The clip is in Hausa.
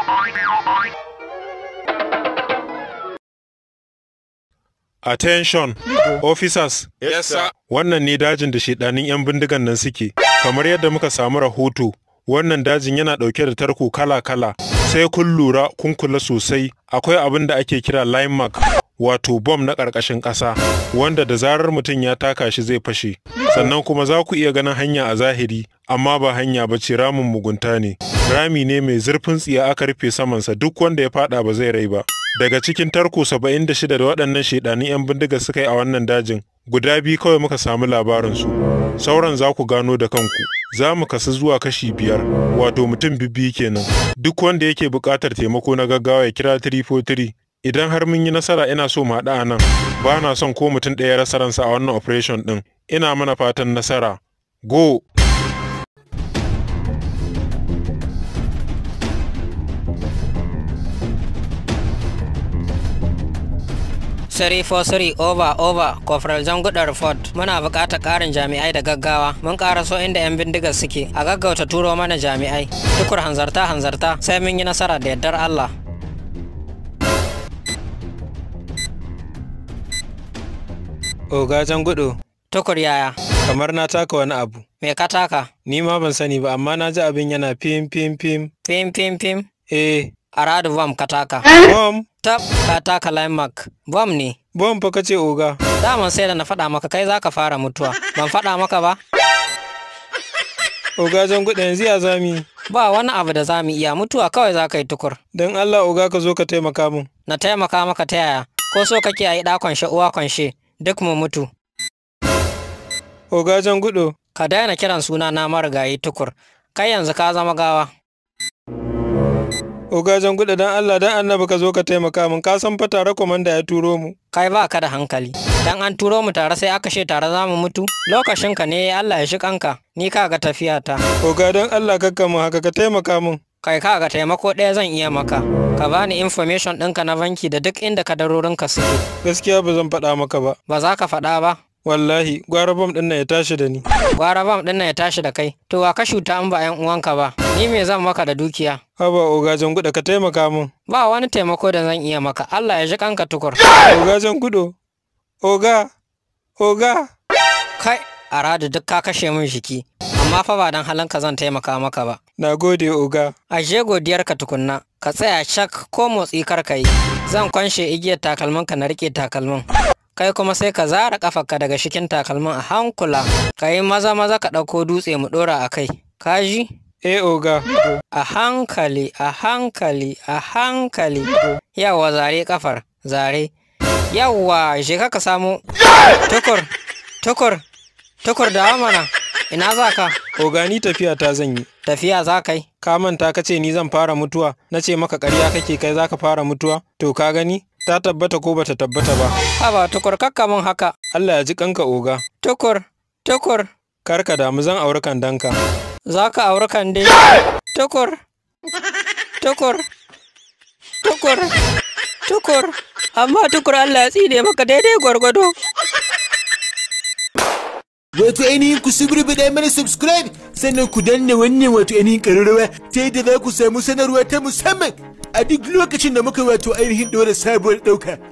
Attention, officers. Yes, sir. Wannan ne dajin da shedanin 'yan bindigan nan suke. Kamar yadda muka samu rahoto, wannan dajin yana ɗauke da tarko kala-kala. Sai kun lura kun kula sosai, akwai abin da ake kira line mark, wato bom na ƙarƙashin ƙasa, wanda da zarar mutum ya taka shi zai fashe. Sannan kuma za ku iya ganin hanya a zahiri, amma ba hanya ba ce ramin mugunta ne. Rami ne mai zurfin tsiya aka rufe samansa duk wanda ya faɗa ba zai rai ba. Daga cikin tarko 76 da waɗannan shedanin 'yan bindiga suka yi a wannan dajin, guda biyu kawai muka samu labarinsu. Sauran za ku gano da kanku. Za mu kasu zuwa kashi biyar, wato mutum bibbi kenan. Duk wanda yake buƙatar taimako na gaggawa ya kira 343. Idan har mun yi nasara ina so mu haɗu a nan, ba na son ko mutum ɗaya rasa ransa a wannan operation ɗin. Ina mana fatan nasara. Go! Siri Fosiri over over Corporal Zanguda report muna buƙatar ƙarin jami'ai da gaggawa mun so inda 'yan bindigar suke a gaggauta turo mana jami'ai tukur hanzarta hanzarta sai mun yi nasara da yardar Allah Oga Jangudo, tukur yaya kamar na taka wani abu. me ka taka Ni ma ban sani ba, amma na ji abin yana fim fim fim. fim fim fim Eh, aradu bom ka taka bom, tab ka taka linemark bom ne bom fa kace oga. daman sai da na faɗa maka kai zaka fara mutuwa ban faɗa maka ba Oga Jangudo yanzu ya zami. ba wani abu da za mu iya mutuwa kawai za ka yi tukur Don Allah oga ka zo ka taimaka min. na taimaka maka ta yaya ko so kake a yi ɗa kwanshe uwa kwanshe duk mu mutu Oga Jangudo, ka daina kiran suna na marigayi tukur kai yanzu ka zama gawa Oga Jangudo don Allah don annabi ka zo ka taimaka min. Ka san fa tare komanda ya turo mu. kai ba ka da hankali dan an turo mu tare sai aka she tare za mu mutu lokacin ka ne Allah ya shi kanka ni ka ga tafiya ta Oga don Allah kakka mu haka ka taimaka min. kai ka ga taimako ɗaya zan iya maka ka bani information ɗinka na banki da duk inda kadarorinka suke Gaskiya ba zan faɗa maka ba. ba za ka faɗa ba Wallahi, gwara bom ɗin nan ya tashi da ni. gwara bam ɗin nan ya tashi da kai to wa ka shuta in ba 'yan uwanka ba ni me zan maka da dukiya Haba Oga Jangudo ka taimaka min. ba wani taimako da zan iya maka Allah ya ji kanka tukur Oga Jangudo, Oga, Oga. kai a radu duk ka kashe min jiki amma fa ba dan halanka zan taimaka maka ba Na gode Oga. ashe godiyarka tukunna ka tsaya cak ko motsi kar ka yi zan kwanshe igiyar takalminka na rike takalmin kai kuma sai ka zara kafarka daga shikin takalmin a hankula ka yi maza maza ka ɗauko dutse mu ɗora a kai ka ji Eh Oga. a hankali a hankali a hankali yawa zare kafar zare yawa je ka ka samu tukur tukur tukur da mana ina za ka Oga ni tafiya ta zan yi. tafiya za ka yi Ka manta ka ce ni zan fara mutuwa, na ce maka ƙarya kake kai za ka fara mutuwa? To ka gani? Ta tabbata ko bata tabbata ba. haba tukur kakka mun haka Allah ya ji kanka Oga. tukur tukur Kar ka damu zan auri kandanka. za ka auri kande tukur tukur tukur tukur amma tukur Allah ya tsine maka daidai gwargwado Wato ainihin ku suburbuɗa mana subscribe sannan ku danna wannan wato ainihin ƙararrawa ta yadda za ku samu sanarwa ta musamman a duk lokacin da muka wato ainihin ɗora sabuwar ɗauka.